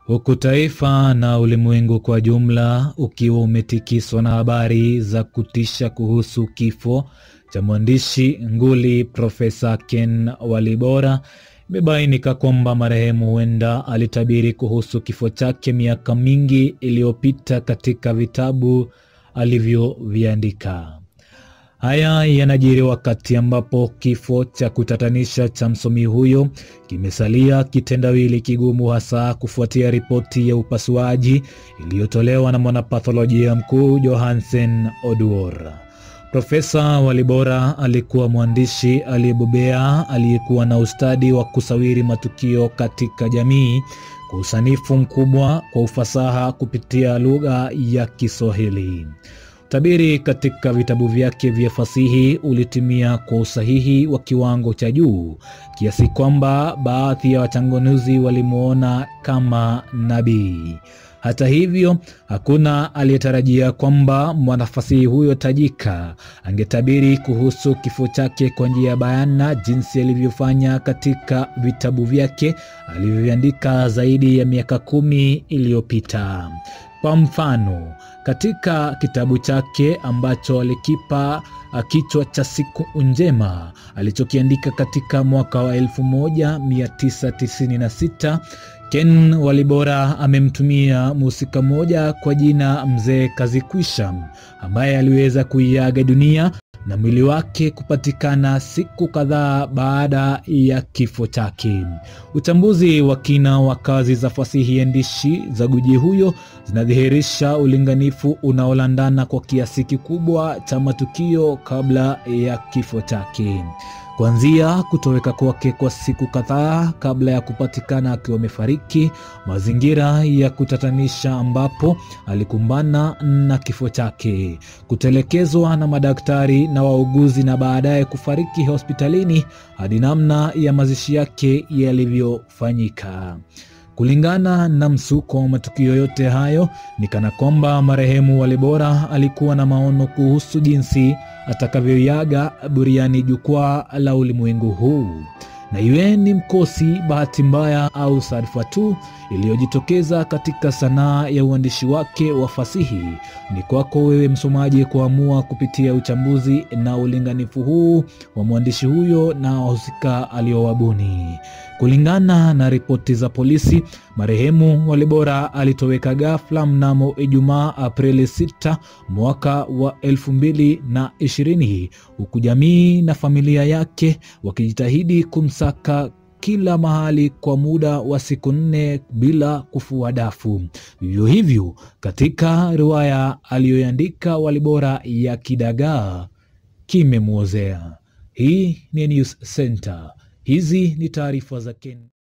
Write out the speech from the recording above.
huku taifa na ulimwengu kwa jumla ukiwa umetikiswa na habari za kutisha kuhusu kifo cha mwandishi nguli Profesa Ken Walibora, imebainika kwamba marehemu huenda alitabiri kuhusu kifo chake miaka mingi iliyopita katika vitabu alivyoviandika. Haya yanajiri wakati ambapo kifo cha kutatanisha cha msomi huyo kimesalia kitendawili kigumu, hasa kufuatia ripoti ya upasuaji iliyotolewa na mwanapatholojia mkuu Johansen Oduor. Profesa Walibora alikuwa mwandishi aliyebobea aliyekuwa na ustadi wa kusawiri matukio katika jamii kwa usanifu mkubwa kwa ufasaha kupitia lugha ya Kiswahili. Utabiri katika vitabu vyake vya fasihi ulitimia kwa usahihi wa kiwango cha juu kiasi kwamba baadhi ya wachanganuzi walimwona kama nabii. Hata hivyo, hakuna aliyetarajia kwamba mwanafasihi huyo tajika angetabiri kuhusu kifo chake kwa njia ya bayana jinsi alivyofanya katika vitabu vyake alivyoviandika zaidi ya miaka kumi iliyopita. Kwa mfano, katika kitabu chake ambacho alikipa kichwa cha Siku Njema alichokiandika katika mwaka wa 1996 Ken Walibora amemtumia mhusika mmoja kwa jina Mzee Kazikwisha ambaye aliweza kuiaga dunia na mwili wake kupatikana siku kadhaa baada ya kifo chake. Uchambuzi wa kina wa kazi za fasihi andishi za guji huyo zinadhihirisha ulinganifu unaolandana kwa kiasi kikubwa cha matukio kabla ya kifo chake kuanzia kutoweka kwake kwa siku kadhaa kabla ya kupatikana akiwa amefariki, mazingira ya kutatanisha ambapo alikumbana na kifo chake, kutelekezwa na madaktari na wauguzi na baadaye kufariki hospitalini, hadi namna ya mazishi yake yalivyofanyika. Kulingana na msuko wa matukio yote hayo, ni kana kwamba marehemu Walibora alikuwa na maono kuhusu jinsi atakavyoiaga buriani jukwaa la ulimwengu huu, na iwe ni mkosi, bahati mbaya au sadfa tu iliyojitokeza katika sanaa ya uandishi wake wa fasihi, ni kwako wewe msomaji kuamua kupitia uchambuzi na ulinganifu huu wa mwandishi huyo na wahusika aliowabuni. Kulingana na ripoti za polisi, marehemu Walibora alitoweka ghafla mnamo Ijumaa Aprili 6 mwaka wa 2020 huku jamii na familia yake wakijitahidi kumsaka kila mahali kwa muda wa siku nne bila kufua dafu. Vivyo hivyo katika riwaya aliyoandika Walibora ya Kidagaa kimemwozea. Hii ni News Center. Hizi ni taarifa za Ken